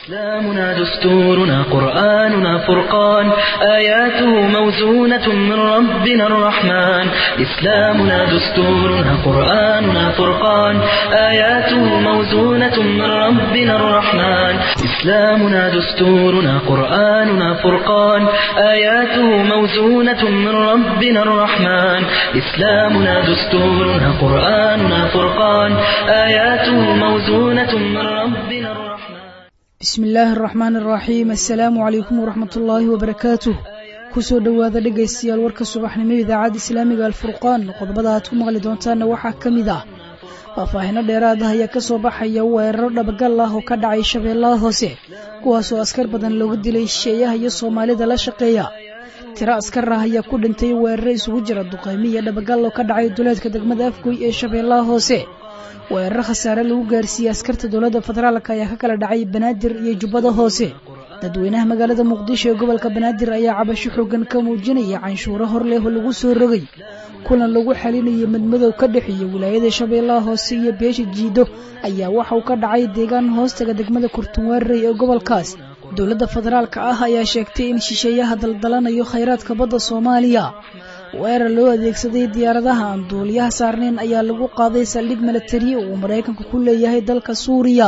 إسلامنا دستورنا قرآننا فرقان آياته موزونة من ربنا الرحمن إسلامنا دستورنا قرآننا فرقان آياته موزونة من ربنا الرحمن إسلامنا دستورنا قرآننا فرقان آياته موزونة من ربنا الرحمن إسلامنا دستورنا قرآننا فرقان آياته موزونة من ربنا الرحمن bismi illaahi araxmaan araxiim assalaamu calaykum waraxmat ullaahi wabarakaatuh kusoo dhowaada dhegaystayaal warka subaxnimo idaacadda islaamiga alfurqaan qodobada aad ku maqli doontaanna waxaa ka mid ah faahfaahino dheeraad ah ayaa kasoo baxaya weeraro dhabagal ah oo ka dhacay shabeellaha hoose kuwaasoo askar badan loogu dilay shisheeyaha iyo soomaalida la shaqeeya tiro askar ah ayaa ku dhintay weeraro isugu jira duqaymi iyo dhabagal oo ka dhacay duleedka degmada afgoy ee shabeellaha hoose weeraro khasaare lagu gaarsiiyey askarta dowladda federaalk ayaa ka kala dhacay banaadir iyo jubbada hoose dadweynaha magaalada muqdisho ee gobolka banaadir ayaa cabasho xoogan ka muujinaya canshuuro hor leh oo lagu soo rogay kulan lagu xalinayay madmadow ka dhexeeya wilaayada shabeellaha hoose iyo beesha jiido ayaa waxa uu ka dhacay deegaan hoostaga degmada kurtunwaarey ee gobolkaas dowladda federaalka ah ayaa sheegtay in shisheeyaha daldalanayo khayraadka badda soomaaliya weerar loo adeegsaday diyaaradaha aan duuliyaha saarnayn ayaa lagu qaaday saldhig milatari uu maraykanku ku leeyahay dalka suuriya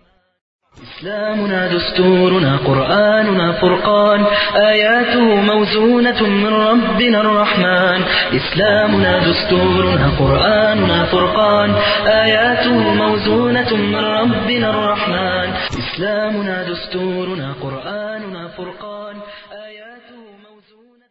إسلامنا دستورنا قرآننا فرقان آياته موزونة من ربنا الرحمن إسلامنا دستورنا قرآننا فرقان آياته موزونة من ربنا الرحمن إسلامنا دستورنا قرآننا فرقان آياته موزونة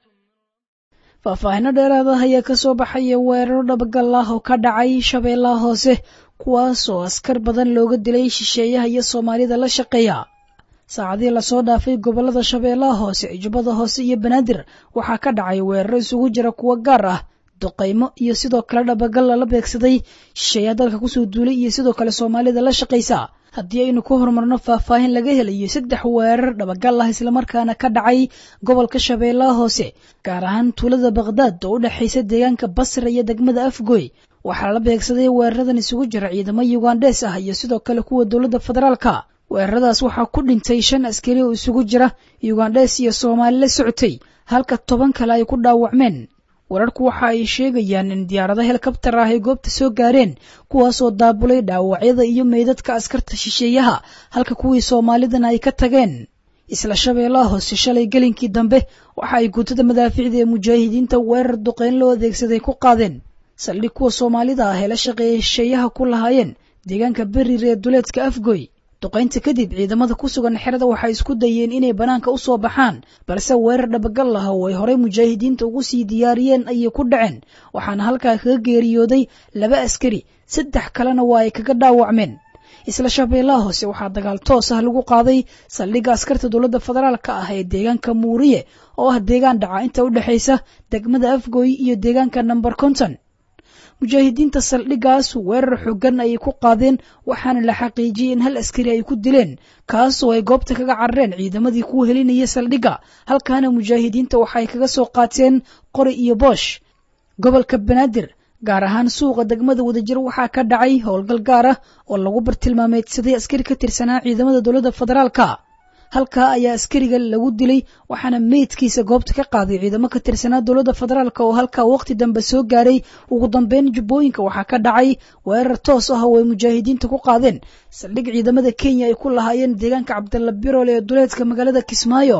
faahfaahino dheeraad ah ayaa kasoo baxaya weeraro dhabagal ah oo ka dhacay shabeellaha hoose kuwaasoo askar badan looga dilay shisheeyaha iyo soomaalida la shaqeeya saacadii lasoo dhaafay gobolada shabeellaha hoose jubbada hoose iyo banaadir waxaa ka dhacay weeraro isugu jira kuwo gaar ah duqaymo iyo sidoo kale dhabagal lala beegsaday shisheeyaha dalka kusoo duulay iyo sidoo kale soomaalida la shaqaysa haddii aynu ku horumarno faahfaahin laga helayo saddex weerar dhabagal ah islamarkaana ka dhacay gobolka shabeellaha hoose gaar ahaan tuulada bakhdad oo u dhexaysa deegaanka basra iyo degmada afgoy waxaa la beegsaday weeraradan isugu jira ciidamo yugandhees ah iyo sidoo kale kuwa dowladda federaalka weeraradaas waxaa ku dhintay shan askari oo isugu jira yugandhees iyo soomaali la socotay halka toban kale ay ku dhaawacmeen wararku waxa ay sheegayaan in diyaarado helikabtar ah ay goobta soo gaareen kuwaasoo daabulay dhaawacyada iyo meydadka askarta shisheeyaha halka kuwii soomaalidana ay ka tageen isla shabeellaha hoose shalay gelinkii dambe waxa ay guutada madaaficda ee mujaahidiinta weerar duqeyn loo adeegsaday ku qaadeen saldhig kuwa soomaalida ah ee la shaqeeyay shisheeyaha ku lahaayeen deegaanka berir ee duleedka afgoy duqaynta kadib ciidamada ku sugan xerada waxay isku dayeen inay bannaanka u soo baxaan balse weerar dhabagal ah oo ay horey mujaahidiinta ugu sii diyaariyeen ayay ku dhaceen waxaana halkaa kaga geeriyooday laba askari saddex kalena waa ay kaga dhaawacmeen isla shabeellaha hoose waxaa dagaal toos ah lagu qaaday saldhigga askarta dowladda federaalka ah ee deegaanka muuriye oo ah deegaan dhaca inta u dhexaysa degmada afgoy iyo deegaanka namber konton mujaahidiinta saldhiggaas weerar xoogan ayay ku qaadeen waxaana la xaqiijiyey in hal askari ay ku dileen kaasoo ay goobta kaga carareen ciidamadii ku helinaya saldhigga halkaana mujaahidiinta waxay kaga soo qaateen qori iyo boosh gobolka banaadir gaar ahaan suuqa degmada wadajir waxaa ka dhacay howlgal gaar ah oo lagu bartilmaameedsaday askari ka tirsanaa ciidamada dowladda federaalka halkaa ayaa askariga lagu dilay waxaana meydkiisa goobta ka qaaday ciidamo ka tirsanaa dowladda federaalk oo halkaa waqti dambe soo gaaray ugu dambeyn jubbooyinka waxaa ka dhacay weerar toos ah oo ay mujaahidiinta ku qaadeen saldhig ciidamada kenya ay ku lahaayeen deegaanka cabdalla birool ee duleedka magaalada kismaayo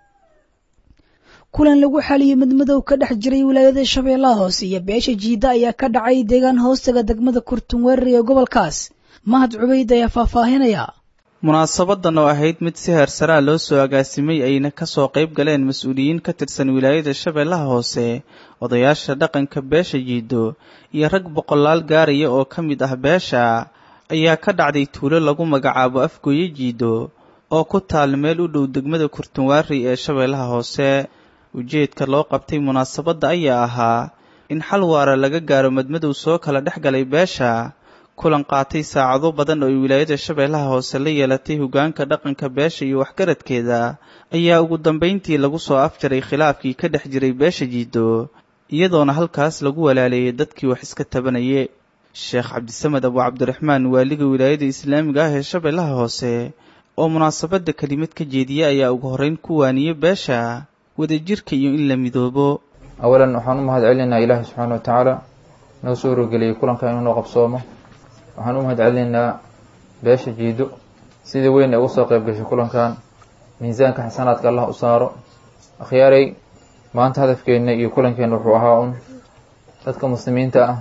kulan lagu xaliyey madmadow ka dhex jiray wilaayada shabeellaha hoose iyo beesha jiida ayaa ka dhacay deegaan hoostaga degmada kurtunweerar ee gobolkaas mahad cubayd ayaa faahfaahinaya munaasabadan oo ahayd mid si heersaraa loo soo agaasimay ayna kasoo qayb galeen mas-uuliyiin ka tirsan wilaayada shabeellaha hoose odayaasha dhaqanka beesha jiido iyo rag boqolaal gaaraya oo ka mid ah beesha ayaa ka dhacday tuulo lagu magacaabo afgooye jiido oo ku taal meel u dhow degmada kurtunwaari ee shabeellaha hoose ujeedka loo qabtay munaasabadda ayaa ahaa in xal waara laga gaaro madmadow soo kala dhex galay beesha kulan qaatay saacado badan oo ay wilaayada shabeellaha hoose la yeelatay hoggaanka dhaqanka beesha iyo waxgaradkeeda ayaa ugu dambayntii lagu soo afjaray khilaafkii ka dhex jiray beesha jiido iyadoona halkaas lagu walaaleeyay dadkii wax iska tabanaye sheekh cabdisamed abu cabdiraxmaan waaliga wilaayada islaamiga ah ee shabeellaha hoose oo munaasabadda kelimad ka jeediya ayaa ugu horreyn ku waaniyey beesha wadajirka iyo in la midoobo awalan waxaan u mahad celinaynaa ilaahi subxaana wa tacaala noo soo rogeliyey kulanka inuu noo qabsoomo waxaan u mahad celinaynaa beesha jiido sidii weyn ee ugu soo qayb gashay kulankan miisaanka xasanaadka allah u saaro akhyaaray maanta hadafkeenna iyo kulankeenna wuxuu ahaa un dadka muslimiinta ah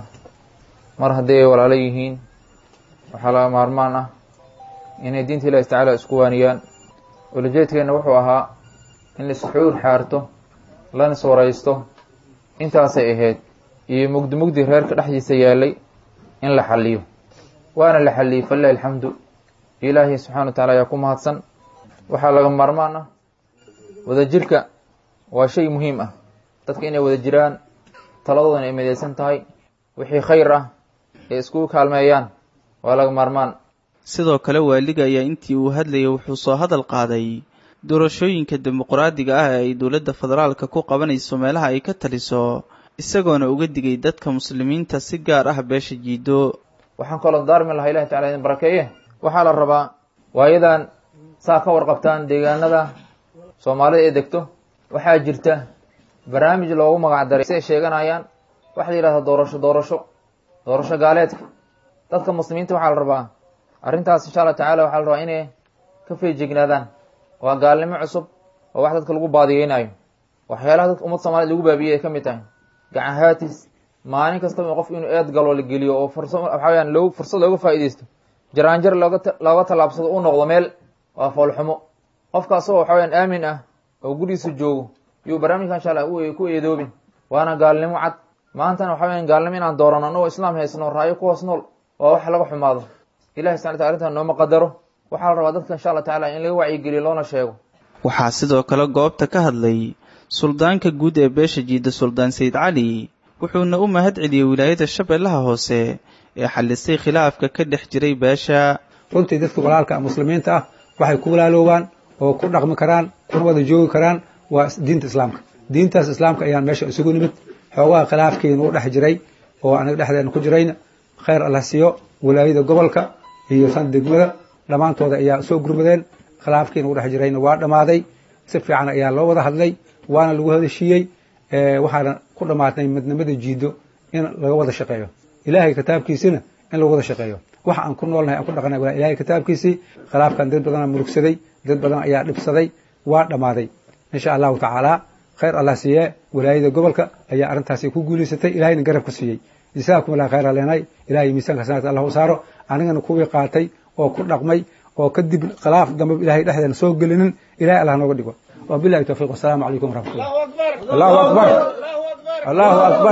mar haddii ay walaalo yihiin waxaa laga maarmaan ah inay diinta ilahi tacaala isku waaniyaan ulajeedkeenna wuxuu ahaa in laisxuur xaarto lana iswaraysto intaasay ahayd iyo mugdi mugdi reerka dhexdiisa yaalay in la xaliyo waana la xaliyey falilahi alxamdu ilaahay subxana wa tacala ayaa ku mahadsan waxaa laga maarmaan ah wadajirka waa shay muhiim ah dadka inay wada jiraan taladoodana ay midaysan tahay wixii khayr ah ee iskugu kaalmeeyaan waa laga maarmaan sidoo kale waaliga ayaa intii uu hadlayay wuxuu soo hadal qaaday doorashooyinka dimuqraadiga ah ee ay dowladda federaalka ku qabanayso meelaha ay ka taliso isagoona uga digay dadka muslimiinta si gaar ah beesha jiido waxaan kaloo daarmi lahaa ilahi tacala idin barakeeye waxaa la rabaa waayadan saa ka warqabtaan deegaanada soomaalida ee degto waxaa jirta barnaamij loogu magac daray si ay sheeganayaan waxa la yidhahdaa doorasho doorasho doorasho gaaleedka dadka muslimiinta waxaa la rabaa arrintaas insha allah tacala waxaa la rabaa inay ka feejignaadaan waa gaalnimo cusub oo wax dadka lagu baadiyeynayo waxyaalaha dadka ummad soomaaliyed lagu baabiyey ay ka mid tahay gacan haatis maalin kastaba qof inuu eed galo la geliyo oo fursa waxaa weyaan loo fursad looga faa'iidaysto jaraanjar looga looga tallaabsado u noqdo meel waa foolxumo qofka asagoo waxa weyaan aamin ah oo gurigiisa joogo yuu barnaamijka insha allah ku eedoobin waana gaalnimo cad maantana waxa weyan gaalnimo inaan doorano anagoo islaam haysno raayo ku hoos nool waa wax laga xumaado ilahi subxana wataala arrintan nooma qadaro waxaa la rabaa dadka insha allah tacala in laga wacyigeliyo loona sheego waxaa sidoo kale goobta ka hadlay suldaanka guud ee beesha jiida suldaan sayid cali wuxuuna u mahad celiyey wilaayada shabeellaha hoose ee xallisay khilaafka ka dhex jiray beesha runtii dadka walaalka muslimiinta ah waxay ku walaaloobaan oo ku dhaqmi karaan kuna wada joogi karaan waa diinta islaamka diintaas islaamka ayaan meesha isugu nimid xoogaha khilaafkiina u dhex jiray oo anaga dhexdeena ku jirayna khayr allah siiyo wilaayada gobolka iyo san degmada dhammaantooda ayaa soo gurmadeen khilaafkiina u dhex jirayna waa dhammaaday si fiican ayaa loo wada hadlay waana lagu hadashiiyey waxaana ku dhammaatay midnimada jiido in laga wada shaqeeyo ilaahay kitaabkiisina in lagu wada shaqeeyo waxa aan ku noolnahay aan ku dhaqanay waa ilahay kitaabkiisii khilaafkan dad badanaa murugsaday dad badan ayaa dhibsaday waa dhammaaday insha allahu tacaala khayr allah siiye walaayada gobolka ayaa arrintaasi ku guulaysatay ilahayna garab ka siiyey jazaakum allah khayr leenay ilahay miisaanka sanadka allah u saaro anigana kuwii qaatay oo ku dhaqmay oo kadib khilaaf dambe ilahay dhexdeena soo gelinin ilahay allah nooga dhigo wabilahi tawfiq wasalaamu calaykum waraxmatullah allahu akbar allahu akbar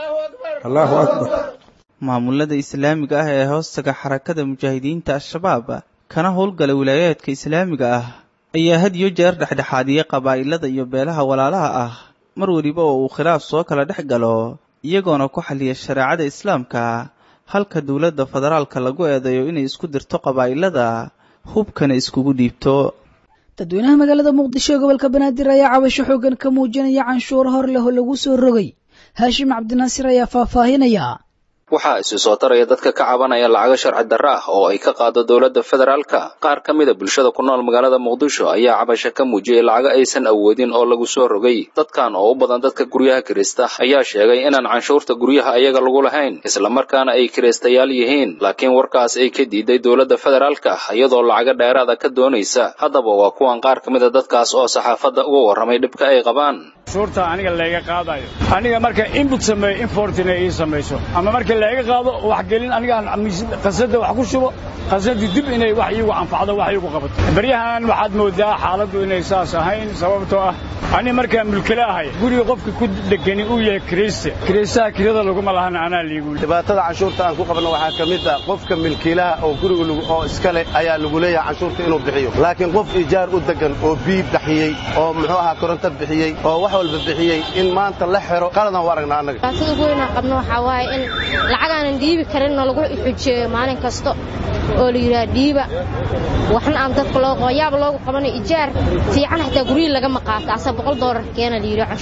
allahu akbar maamulada islaamiga ah ee hoostaga xarakada mujaahidiinta al-shabaab kana howlgala wilaayaadka islaamiga ah ayaa had iyo jeer dhexdhexaadiyey qabaa'ilada iyo beelaha walaalaha ah mar weliba oo uu khilaaf soo kala dhex galo iyagoona ku xaliya shareecada islaamka halka dowladda federaalka lagu eedeeyo inay isku dirto qabaa'ilada hubkana iskugu dhiibto dadweynaha magaalada muqdisho ee gobolka banaadir ayaa cabasho xoogan ka muujinaya canshuuro hor leh oo lagu soo rogay haashim cabdinaasir ayaa faahfaahinaya waxaa isu soo taraya dadka ka cabanaya lacago sharci darro ah oo ay ka qaado dowladda federaalka qaar ka mida bulshada ku nool magaalada muqdisho ayaa cabasho ka muujiyey lacago aysan awoodin oo lagu soo rogay dadkan oo u badan dadka guryaha kirista ayaa sheegay inaan canshuurta guryaha ayaga lagu lahayn islamarkaana ay kiristayaal yihiin laakiin warkaas ay ka diiday dowladda federaalka iyadoo lacago dheeraada ka doonaysa haddaba waa kuwan qaar ka mida dadkaas oo saxaafadda uga warramay dhibka ay qabaan canshuurta aniga layga qaadayo aniga marka inbut sameeyo importina ii samayso ama marka layga qaado wax gelin anigaan qasada wax ku shubo qasadii dib inay wax iigu anfacdo wax iigu qabato beryahan waxaad moodaa xaaladdu inay saas ahayn sababtoo ah ani markaan mulkila ahay guriga qofka ku dhegani uu yahay kiriste kiristaha kirada laguma lahan anaa liigu dhibaatada canshuurta aan ku qabno waxaa ka mid ah qofka milkiilaha oo guriga oo iska leh ayaa lagu leeyahay canshuurta inuu bixiyo laakiin qof ijaar u degan oo biib bixiyey oo muxuu ahaa koronto bixiyey oo wax walba bixiyey in maanta la xiro qaladan u aragnaa annaga dhibaatada ugu weyn aan qabno waxaa waaye in lacagaanan dhiibi karinna lagu xujeeyo maalin kasta oo la yidhaha dhiiba waxna aan dadka loo qabo yaaba loogu qabanayo ijaar fiican xataa guryihi lagama qaato asa boqol doolar keena la yidhi canshuura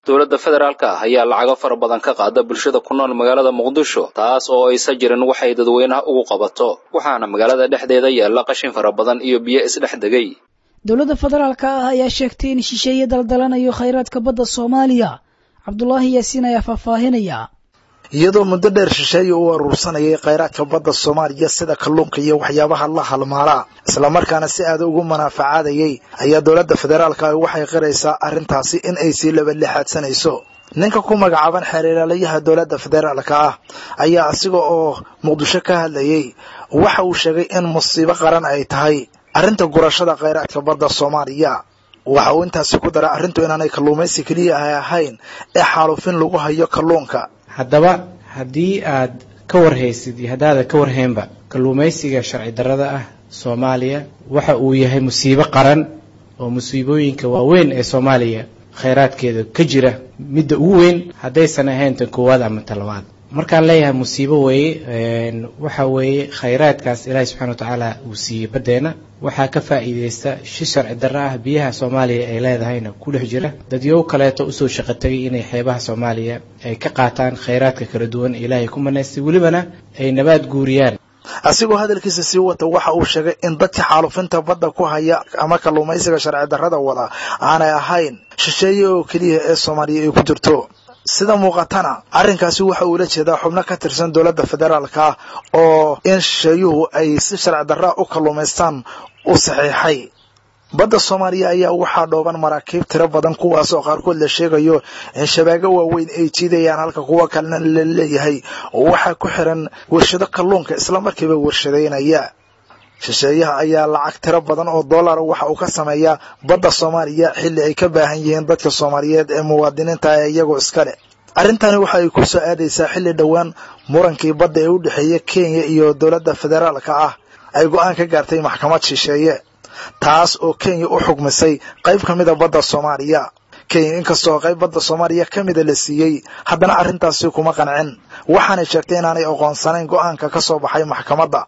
dowladda federaalka ah ayaa lacago fara badan ka qaada bulshada ku nool magaalada muqdisho taas oo aysa jirin waxay dadweynaha ugu qabato waxaana magaalada dhexdeeda yaalla qashin fara badan iyo biyo isdhex degay dowladda federaalka ah ayaa sheegtay in shisheeye daldalanayo khayraadka badda soomaaliya cabdulaahi yaasiin ayaa faahfaahinaya iyadoo muddo dheer shisheeye uu aruursanayay khayraadka badda soomaaliya sida kalluunka iyo waxyaabaha la halmaalaa islamarkaana si aada ugu manaafacaadayay ayaa dowladda federaalka ah waxay qiraysaa arrintaasi in ay sii labalixaadsanayso ninka ku magacaaban xeerilaalayaha dowladda federaalka ah ayaa asiga oo muqdisho ka hadlayay waxa uu sheegay in musiibo qaran ay tahay arrinta gurashada khayraadka badda soomaaliya waxa uu intaasi ku daray arrintu inaanay kalluumaysi keliya ay ahayn ee xaalufin lagu hayo kalluunka haddaba haddii aad ka warhaysid iyo haddaadan ka warhaynba kalluumaysiga sharci darrada ah soomaaliya waxa uu yahay musiibo qaran oo musiibooyinka waaweyn ee soomaaliya khayraadkeeda ka jira midda ugu weyn haddaysan ahayn tan koowaad ama tan labaad markaan leeyahay musiibo weeye waxa weeye khayraadkaas ilaahay subxana wa tacaala uu siiyey baddeena waxaa ka faa'iidaysta shi sharci darro ah biyaha soomaaliya ay leedahayna ku dhex jira dadyow kaleeto usoo shaqo tegay inay xeebaha soomaaliya ay ka qaataan khayraadka kala duwan ilaahay ku manaystay welibana ay nabaad guuriyaan asigoo hadalkiisa sii wata waxa uu sheegay in dadka xaalufinta badda ku haya ama kalluumaysiga sharci darrada wada aanay ahayn shisheeye oo keliya ee soomaaliya ay ku jirto sida muuqatana arrinkaasi waxa uula jeedaa xubno ka tirsan dowladda federaalka ah oo in shisheeyuhu ay si sharci darraa u kalluumaystaan u saxiixay badda soomaaliya ayaa waxaa dhooban maraakiib tiro badan kuwaas oo qaarkood la sheegayo in shabaago waaweyn ay jiidayaan halka kuwa kalena la leeyahay oo waxaa ku xiran warshado kalluunka islamarkiiba warshadaynaya shisheeyaha ayaa lacag tiro badan oo dollara waxa uu ka sameeyaa badda soomaaliya xilli ay ka baahan yihiin dadka soomaaliyeed ee muwaadiniinta ee iyagoo iskale arrintani waxa ay ku soo aadaysaa xilli dhowaan murankii badda ee u dhexeeya kenya iyo dowladda federaalka ah ay go-aan ka gaartay maxkamad shisheeye taas oo kenya u xugmisay qayb ka mida badda soomaaliya kenya inkastoo qayb badda soomaaliya ka mida la siiyey haddana arrintaasi kuma qancin waxaanay sheegtay inaanay aqoonsanayn go-aanka ka soo baxay maxkamadda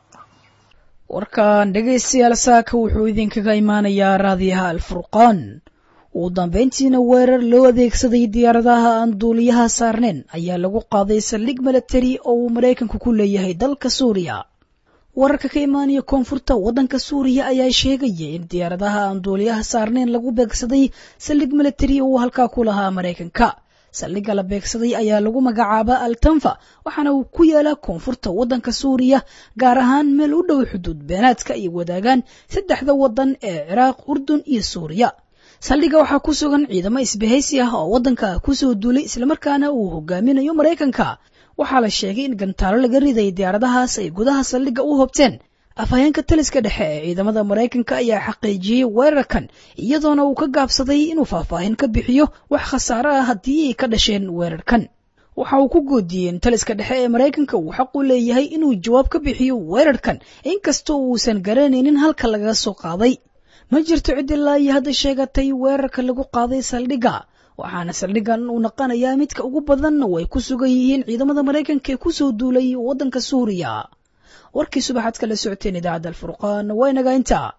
warkan dhegaystayaal saaka wuxuu idinkaga imaanayaa raadiyaha alfurqaan ugu dambayntiina weerar loo adeegsaday diyaaradaha aan duuliyaha saarnayn ayaa lagu qaaday saldhig milatari oo uu maraykanku ku leeyahay dalka suuriya wararka ka imaanaya koonfurta waddanka suuriya ayaa sheegaya in diyaaradaha aan duuliyaha saarnayn lagu beegsaday saldhig milatari oo uu halkaa ku lahaa maraykanka saldhigga la beegsaday ayaa lagu magacaabaa altanfa waxaana uu ku yaalaa koonfurta waddanka suuriya gaar ahaan meel u dhow xuduud beenaadka ay wadaagaan saddexda waddan ee ciraaq urdun iyo suuriya saldhigga waxaa ku sugan ciidamo isbahaysi ah oo waddanka kusoo duulay islamarkaana uu hogaaminayo maraykanka waxaa la sheegay in gantaalo laga riday diyaaradahaas ay gudaha saldhigga u hobteen afhayeenka taliska dhexe ee ciidamada maraykanka ayaa xaqiijiyey weerarkan iyadoona uu ka gaabsaday inuu faahfaahin ka bixiyo wax khasaare ah haddii ay ka dhasheen weerarkan waxa uu ku goodiyey in taliska dhexe ee maraykanka uu xaq u leeyahay inuu jawaab ka bixiyo weerarkan inkastoo uusan garanaynin halka lagaga soo qaaday ma jirto cid ilaa iyo hadda sheegatay weerarka lagu qaaday saldhigga waxaana saldhiggan uu naqanayaa midka ugu badan oo ay ku sugan yihiin ciidamada maraykanka ee kusoo duulay waddanka suuriya warkii subaxaad kala socoteen idaacadda alfurqaan waa inaga intaa